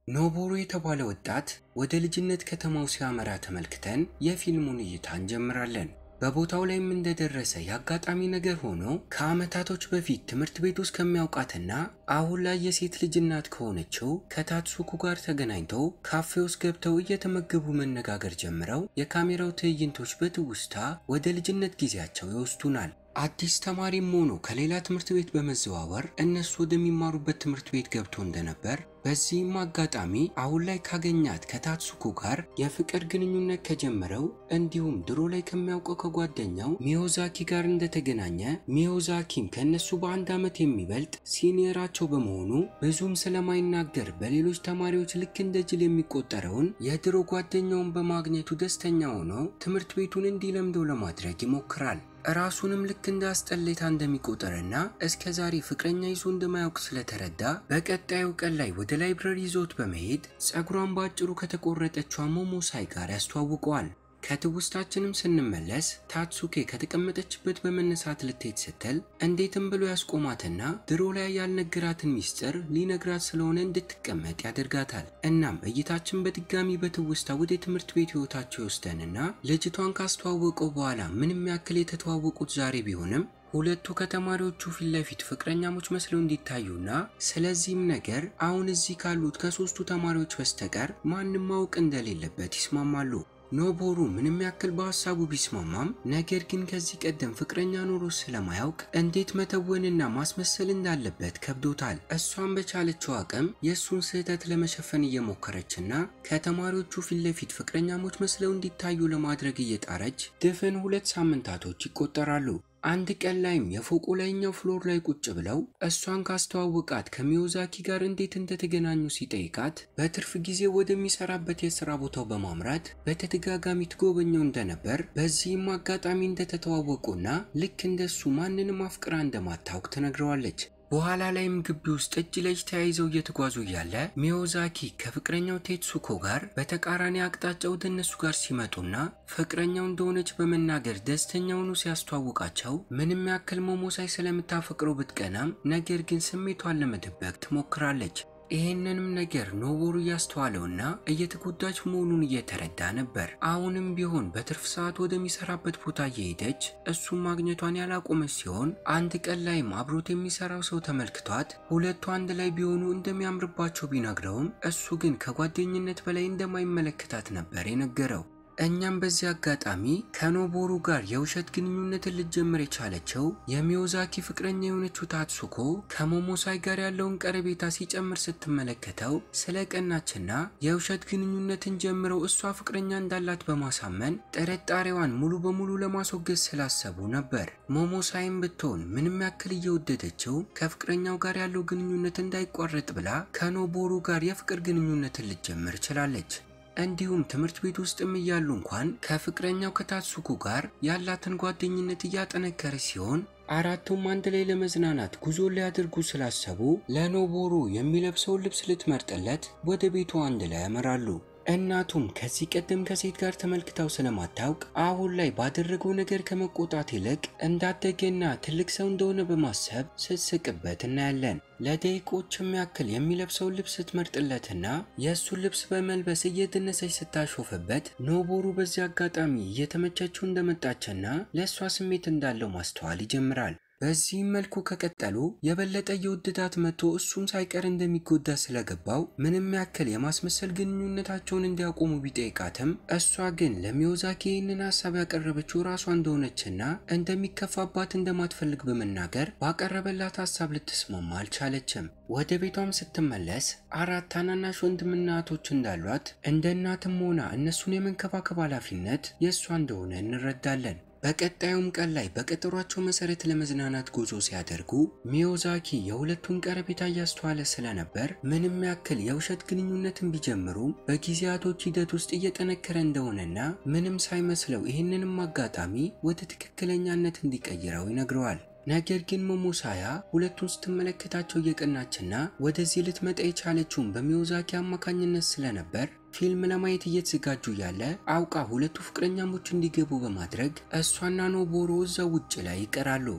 ኖቦሩ የተባለ ወጣት ወደ ልጅነት ከተማው ሲያመራ ተመልክተን የፊልሙን እይታ እንጀምራለን። በቦታው ላይም እንደደረሰ የአጋጣሚ ነገር ሆኖ ከዓመታቶች በፊት ትምህርት ቤት ውስጥ ከሚያውቃትና አሁን ላይ የሴት ልጅ እናት ከሆነችው ከታትሱኩ ጋር ተገናኝተው ካፌ ውስጥ ገብተው እየተመገቡ መነጋገር ጀምረው የካሜራው ትዕይንቶች በትውስታ ወደ ልጅነት ጊዜያቸው ይወስዱናል። አዲስ ተማሪም ሆኖ ከሌላ ትምህርት ቤት በመዘዋወር እነሱ ወደሚማሩበት ትምህርት ቤት ገብቶ እንደነበር በዚህም አጋጣሚ አሁን ላይ ካገኛት ከታትሱኩ ጋር የፍቅር ግንኙነት ከጀመረው እንዲሁም ድሮ ላይ ከሚያውቀው ከጓደኛው ሚዮዛኪ ጋር እንደተገናኘ ሚዮዛኪም ከእነሱ በአንድ ዓመት የሚበልጥ ሲኒየራቸው በመሆኑ ብዙም ስለማይናገር በሌሎች ተማሪዎች ልክ እንደ ጅል የሚቆጠረውን የድሮ ጓደኛውን በማግኘቱ ደስተኛ ሆኖ ትምህርት ቤቱን እንዲለምደው ለማድረግ ይሞክራል። ራሱንም ልክ እንደ አስጠሌታ እንደሚቆጠርና እስከ ዛሬ ፍቅረኛ ይዞ እንደማያውቅ ስለተረዳ በቀጣዩ ቀን ላይ ወደ ላይብረሪ ይዞት በመሄድ ጸጉሯን በአጭሩ ከተቆረጠችው ሞሞሳይ ጋር ያስተዋውቀዋል። ከትውስታችንም ስንመለስ ታትሱኬ ከተቀመጠችበት በመነሳት ልትሄድ ስትል እንዴትም ብሎ ያስቆማትና ድሮ ላይ ያልነገራትን ሚስጥር ሊነግራት ስለሆነ እንድትቀመጥ ያደርጋታል። እናም እይታችን በድጋሚ በትውስታ ወደ ትምህርት ቤት ህይወታቸው ይወስደንና ልጅቷን ካስተዋወቀው በኋላ ምንም ያክል የተተዋወቁት ዛሬ ቢሆንም ሁለቱ ከተማሪዎቹ ፊት ለፊት ፍቅረኛሞች መስለው እንዲታዩና ስለዚህም ነገር አሁን እዚህ ካሉት ከሶስቱ ተማሪዎች በስተቀር ማንም ማወቅ እንደሌለበት ይስማማሉ። ኖቦሩ ምንም ያክል በሀሳቡ ቢስማማም ነገር ግን ከዚህ ቀደም ፍቅረኛ ኖሮ ስለማያውቅ እንዴት መተወንና ማስመሰል እንዳለበት ከብዶታል። እሷን በቻለችው አቅም የእሱን ስህተት ለመሸፈን እየሞከረችና ከተማሪዎቹ ፊት ለፊት ፍቅረኛሞች መስለው እንዲታዩ ለማድረግ እየጣረች ድፍን ሁለት ሳምንታቶች ይቆጠራሉ። አንድ ቀን ላይም የፎቁ ላይኛው ፍሎር ላይ ቁጭ ብለው እሷን ካስተዋወቃት ከሚዮዛኪ ጋር እንዴት እንደተገናኙ ሲጠይቃት በትርፍ ጊዜ ወደሚሰራበት የስራ ቦታው በማምራት በተደጋጋሚ ትጎበኘው እንደነበር በዚህም አጋጣሚ እንደተተዋወቁና ልክ እንደሱ ማንንም አፍቅራ እንደማታውቅ ትነግረዋለች። በኋላ ላይም ግቢ ውስጥ እጅ ለእጅ ተያይዘው እየተጓዙ እያለ ሚዮዛኪ ከፍቅረኛው ቴትሱኮ ጋር በተቃራኒ አቅጣጫ ወደ እነሱ ጋር ሲመጡና ፍቅረኛው እንደሆነች በመናገር ደስተኛውኑ ሲያስተዋውቃቸው ምንም ያክል ሞሞሳይ ስለምታፈቅረው ብትቀናም ነገር ግን ስሜቷን ለመደበቅ ትሞክራለች። ይህንንም ነገር ኖቦሩ እያስተዋለውና እየተጎዳች መሆኑን እየተረዳ ነበር። አሁንም ቢሆን በትርፍ ሰዓት ወደሚሰራበት ቦታ እየሄደች እሱም ማግኘቷን ያላቆመች ሲሆን አንድ ቀን ላይም አብሮት የሚሰራው ሰው ተመልክቷት ሁለቱ አንድ ላይ ቢሆኑ እንደሚያምርባቸው ቢነግረውም እሱ ግን ከጓደኝነት በላይ እንደማይመለከታት ነበር የነገረው። እኛም በዚህ አጋጣሚ ከኖቦሩ ጋር የውሸት ግንኙነትን ልትጀምር የቻለችው የሚዮዛኪ ፍቅረኛ የሆነችው ታትሱኮ ከሞሞሳይ ጋር ያለውን ቀረቤታ ሲጨምር ስትመለከተው ስለ ቀናችና የውሸት ግንኙነትን ጀምረው እሷ ፍቅረኛ እንዳላት በማሳመን ጥርጣሬዋን ሙሉ በሙሉ ለማስወገድ ስላሰቡ ነበር። ሞሞሳይም ብትሆን ምንም ያክል እየወደደችው ከፍቅረኛው ጋር ያለው ግንኙነት እንዳይቋረጥ ብላ ከኖቦሩ ጋር የፍቅር ግንኙነትን ልትጀምር ችላለች። እንዲሁም ትምህርት ቤት ውስጥም እያሉ እንኳን ከፍቅረኛው ከታትሱኩ ጋር ያላትን ጓደኝነት እያጠነከረች ሲሆን አራቱም አንድ ላይ ለመዝናናት ጉዞ ሊያደርጉ ስላሰቡ ለኖቦሩ የሚለብሰውን ልብስ ልትመርጥለት ወደ ቤቱ አንድ ላይ ያመራሉ። እናቱም ከዚህ ቀደም ከሴት ጋር ተመልክታው ስለማታውቅ አሁን ላይ ባደረገው ነገር ከመቆጣት ይልቅ እንዳደገና ትልቅ ሰው እንደሆነ በማሰብ ስትስቅበት እናያለን። ለደቂቆችም ያክል የሚለብሰውን ልብስ ስትመርጥለትና የእሱን ልብስ በመልበስ እየደነሰች ስታሾፍበት ኖቦሩ በዚህ አጋጣሚ እየተመቸችው እንደመጣችና ለእሷ ስሜት እንዳለው ማስተዋል ይጀምራል። በዚህም መልኩ ከቀጠሉ የበለጠ የውድዳት መጥቶ እሱም ሳይቀር እንደሚጎዳ ስለገባው ምንም ያክል የማስመሰል ግንኙነታቸውን እንዲያቆሙ ቢጠይቃትም እሷ ግን ለሚዮዛኪ ይህንን ሀሳብ ያቀረበችው ራሷ እንደሆነችና እንደሚከፋባት እንደማትፈልግ በመናገር ባቀረበላት ሀሳብ ልትስማማ አልቻለችም። ወደ ቤቷም ስትመለስ አራት ታናናሽ ወንድምና እህቶች እንዳሏት እንደ እናትም ሆና እነሱን የመንከባከብ ኃላፊነት የእሷ እንደሆነ እንረዳለን። በቀጣዩም ቀን ላይ በቀጠሯቸው መሰረት ለመዝናናት ጉዞ ሲያደርጉ ሚዮዛኪ የሁለቱን ቀረቤታ እያስተዋለ ስለነበር ምንም ያክል የውሸት ግንኙነትን ቢጀምሩም በጊዜያቶች ሂደት ውስጥ እየጠነከረ እንደሆነና ምንም ሳይመስለው ይህንንም አጋጣሚ ወደ ትክክለኛነት እንዲቀይረው ይነግረዋል። ነገር ግን ሞሞሳያ ሁለቱን ስትመለከታቸው እየቀናችና ወደዚህ ልትመጣ የቻለችውን በሚዮዛኪ አማካኝነት ስለነበር ፊልም ለማየት እየተዘጋጁ ያለ አውቃ ሁለቱ ፍቅረኛሞች እንዲገቡ በማድረግ እሷና ኖቦሮ እዛው ውጭ ላይ ይቀራሉ።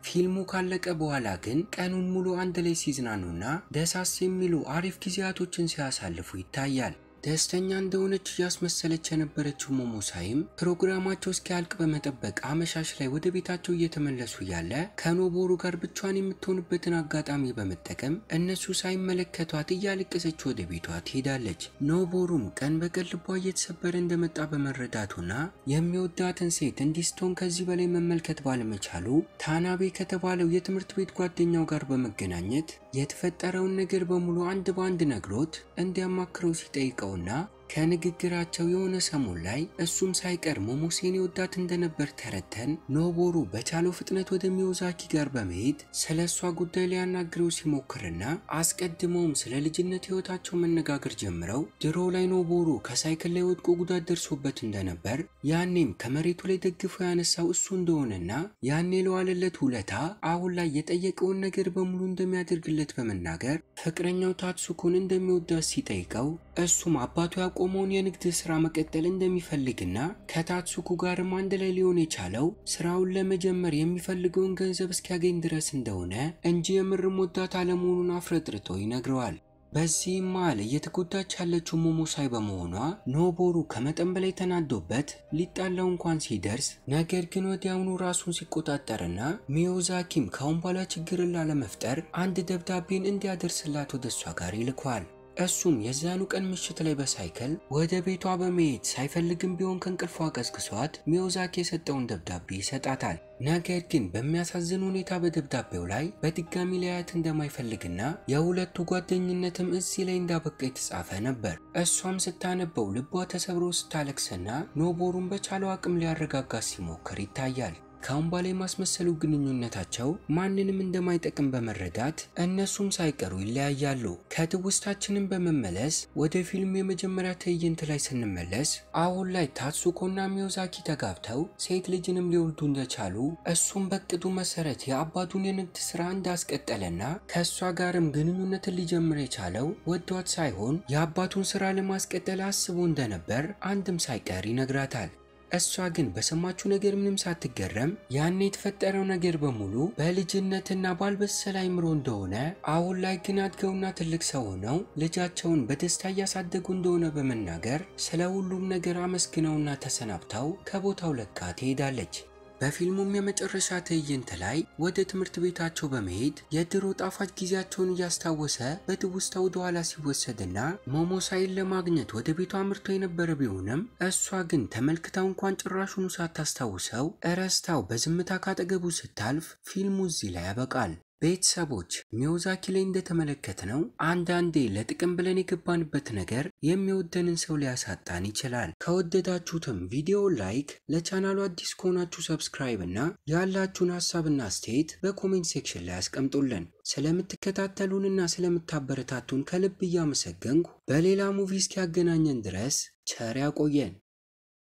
ፊልሙ ካለቀ በኋላ ግን ቀኑን ሙሉ አንድ ላይ ሲዝናኑና ደሳስ የሚሉ አሪፍ ጊዜያቶችን ሲያሳልፉ ይታያል። ደስተኛ እንደሆነች እያስመሰለች የነበረችው ሞሞሳይም ፕሮግራማቸው እስኪያልቅ በመጠበቅ አመሻሽ ላይ ወደ ቤታቸው እየተመለሱ ያለ ከኖቦሩ ጋር ብቻዋን የምትሆንበትን አጋጣሚ በመጠቀም እነሱ ሳይመለከቷት እያለቀሰች ወደ ቤቷ ትሄዳለች። ኖቦሩም ቀን በቀን ልቧ እየተሰበረ እንደመጣ በመረዳቱና የሚወዳትን ሴት እንዲስቶን ከዚህ በላይ መመልከት ባለመቻሉ ታናቤ ከተባለው የትምህርት ቤት ጓደኛው ጋር በመገናኘት የተፈጠረውን ነገር በሙሉ አንድ በአንድ ነግሮት እንዲያማክረው ሲጠይቀው ና ከንግግራቸው የሆነ ሰሞን ላይ እሱም ሳይቀር ሞሞሴን ወዳት እንደነበር ተረተን ኖቦሩ በቻለው ፍጥነት ወደ ሚዮዛኪ ጋር በመሄድ ስለ እሷ ጉዳይ ሊያናግረው ሲሞክርና አስቀድመውም ስለ ልጅነት ህይወታቸው መነጋገር ጀምረው ድሮ ላይ ኖቦሩ ከሳይክል ላይ ወድቆ ጉዳት ደርሶበት እንደነበር ያኔም ከመሬቱ ላይ ደግፎ ያነሳው እሱ እንደሆነና ያኔ ለዋለለት ውለታ አሁን ላይ የጠየቀውን ነገር በሙሉ እንደሚያደርግለት በመናገር ፍቅረኛው ታትሱኮን እንደሚወዳት ሲጠይቀው እሱም አባቱ ያቆመውን የንግድ ስራ መቀጠል እንደሚፈልግና ከታትሱኩ ጋርም አንድ ላይ ሊሆን የቻለው ስራውን ለመጀመር የሚፈልገውን ገንዘብ እስኪያገኝ ድረስ እንደሆነ እንጂ የምርም ወዳት አለመሆኑን አፍረጥርጦ ይነግረዋል። በዚህም መሃል እየተጎዳች ያለችው ሞሞሳይ በመሆኗ ኖቦሩ ከመጠን በላይ ተናዶበት ሊጣላው እንኳን ሲደርስ ነገር ግን ወዲያውኑ ራሱን ሲቆጣጠርና ሚዮዛኪም ካሁን በኋላ ችግርን ላለመፍጠር አንድ ደብዳቤን እንዲያደርስላት ወደ እሷ ጋር ይልኳል። እሱም የዛኑ ቀን ምሽት ላይ በሳይክል ወደ ቤቷ በመሄድ ሳይፈልግም ቢሆን ከእንቅልፏ ቀስቅሷት ሚዮዛኪ የሰጠውን ደብዳቤ ይሰጣታል። ነገር ግን በሚያሳዝን ሁኔታ በደብዳቤው ላይ በድጋሚ ሊያያት እንደማይፈልግና የሁለቱ ጓደኝነትም እዚህ ላይ እንዳበቃ የተጻፈ ነበር። እሷም ስታነበው ልቧ ተሰብሮ ስታለቅስና ኖቦሩን በቻለው አቅም ሊያረጋጋት ሲሞክር ይታያል። ካሁን በኋላ የማስመሰሉ ግንኙነታቸው ማንንም እንደማይጠቅም በመረዳት እነሱም ሳይቀሩ ይለያያሉ። ከትውስታችንን በመመለስ ወደ ፊልም የመጀመሪያ ትዕይንት ላይ ስንመለስ አሁን ላይ ታትሱኮና ሚዮዛኪ ተጋብተው ሴት ልጅንም ሊወልዱ እንደቻሉ እሱም በቅዱ መሰረት የአባቱን የንግድ ስራ እንዳስቀጠለና ከእሷ ጋርም ግንኙነትን ሊጀምር የቻለው ወዷት ሳይሆን የአባቱን ስራ ለማስቀጠል አስቦ እንደነበር አንድም ሳይቀር ይነግራታል። እሷ ግን በሰማችው ነገር ምንም ሳትገረም ያን የተፈጠረው ነገር በሙሉ በልጅነትና ባልበሰለ አይምሮ እንደሆነ አሁን ላይ ግን አድገውና ትልቅ ሰው ሆነው ልጃቸውን በደስታ እያሳደጉ እንደሆነ በመናገር ስለ ሁሉም ነገር አመስግነውና ተሰናብተው ከቦታው ለቃ ትሄዳለች። በፊልሙም የመጨረሻ ትዕይንት ላይ ወደ ትምህርት ቤታቸው በመሄድ የድሮ ጣፋጭ ጊዜያቸውን እያስታወሰ በትውስታ ወደ ኋላ ሲወሰድና ሞሞሳይን ለማግኘት ወደ ቤቷ አምርቶ የነበረ ቢሆንም እሷ ግን ተመልክታው እንኳን ጭራሹኑ ሳታስታውሰው እረስታው በዝምታ ካጠገቡ ስታልፍ ፊልሙ እዚህ ላይ ያበቃል። ቤተሰቦች ሚዮዛኪ ላይ እንደተመለከትነው አንዳንዴ ለጥቅም ብለን የገባንበት ነገር የሚወደንን ሰው ሊያሳጣን ይችላል። ከወደዳችሁትም ቪዲዮ ላይክ፣ ለቻናሉ አዲስ ከሆናችሁ ሰብስክራይብ እና ያላችሁን ሀሳብና አስተያየት በኮሜንት ሴክሽን ላይ አስቀምጡልን። ስለምትከታተሉንና ስለምታበረታቱን ከልብ እያመሰገንኩ በሌላ ሙቪ እስኪያገናኘን ድረስ ቸር ያቆየን።